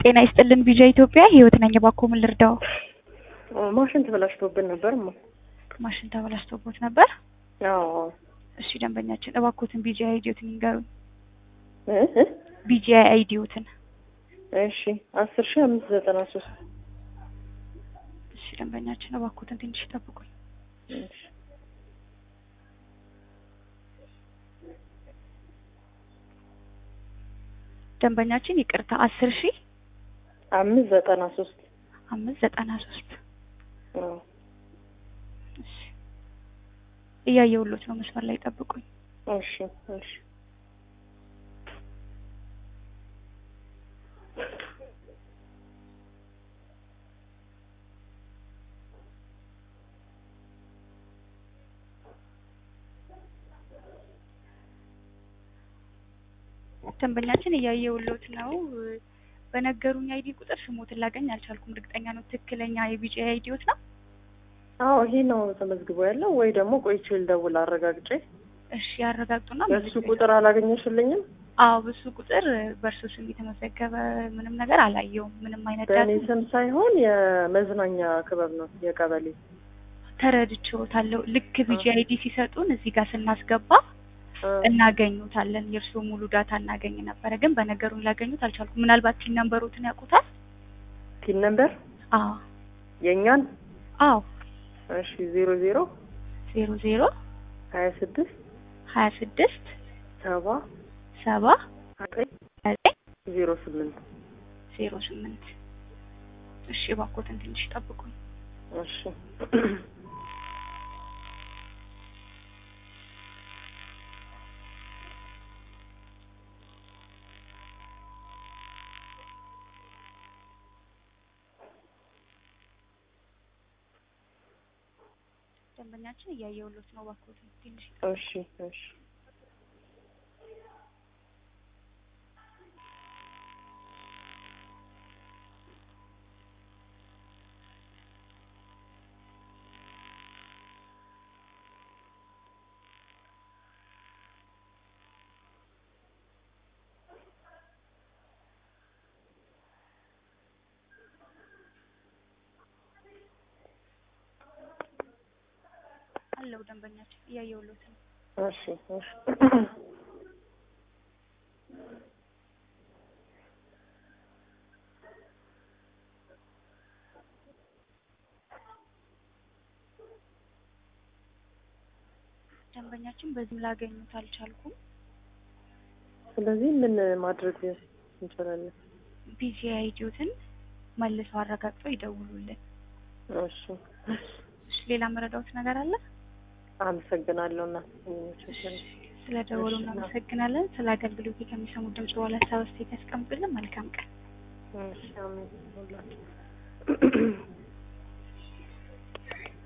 ጤና ይስጥልን ቪዣ ኢትዮጵያ ህይወት ነኝ። እባክዎ ምን ልርዳው? ማሽን ተበላሽቶብን ነበር። ማ ማሽን ተበላሽቶቦት ነበር? አዎ እሺ ደንበኛችን እባክዎትን ቢጂአይ አይዲዎትን ይንገሩኝ። እ እ ቢጂአይ አይዲዎትን። እሺ አስር ሺህ አምስት ዘጠና ሶስት እሺ ደንበኛችን እባክዎትን ትንሽ ይጠብቁኝ። እሺ ደንበኛችን ይቅርታ አስር ሺህ አምስት ዘጠና ሶስት አምስት ዘጠና ሶስት አዎ እሺ እያየሁሎት ነው። መስመር ላይ ጠብቁኝ። እሺ እሺ ደንበኛችን እያየሁሎት ነው። በነገሩኝ አይዲ ቁጥር ስሞትን ላገኝ አልቻልኩም። እርግጠኛ ነው ትክክለኛ የቢጂአይ አይዲዎት ነው? አዎ ይሄ ነው ተመዝግቦ ያለው ወይ ደግሞ ቆይቼ ልደውል አረጋግጬ። እሺ ያረጋግጡና በሱ መልሰው ቁጥር አላገኘሽልኝም? አዎ በሱ ቁጥር በእርሱ ስም የተመዘገበ ምንም ነገር አላየውም። ምንም አይነት በእኔ ዳታ ስም ሳይሆን የመዝናኛ ክበብ ነው የቀበሌ። ተረድቼዎታለሁ። ልክ ቢጂአይ አይዲ ሲሰጡን እዚህ ጋር ስናስገባ አ፣ እናገኙታለን። የእርስዎ ሙሉ ዳታ እናገኝ ነበረ፣ ግን በነገሩኝ ላገኙት አልቻልኩም። ምናልባት ቲን ነምበሮትን ያውቁታል? ቲን ነምበር አዎ የእኛን አዎ እሺ ዜሮ ዜሮ ዜሮ ዜሮ ሀያ ስድስት ሀያ ስድስት ሰባ ሰባ ዘጠኝ ዘጠኝ ዜሮ ስምንት ዜሮ ስምንት እሺ እባክዎትን ትንሽ ጠብቁኝ። እሺ ደንበኛችን እያየሁሎት ነው። እባክዎትን ትንሽ እሺ እሺ አለው ደንበኛችን እያየሁሎት ነው። እሺ እሺ ደንበኛችን በዚህም ላገኙት አልቻልኩም። ስለዚህ ምን ማድረግ እንችላለን? ቢጂአይ አይዲዎትን መልሰው አረጋግጠው ይደውሉልን። እሺ እሺ ሌላ መረዳዎት ነገር አለ? አመሰግናለሁ እና ስለ ደወሉ እሺ፣ እናመሰግናለን። ስለ አገልግሎት ከሚሰሙት ድምጽ በኋላ ሀሳብ አስተያየት ያስቀምጡልን። መልካም ቀን። እሺ አሜን ሁላችሁ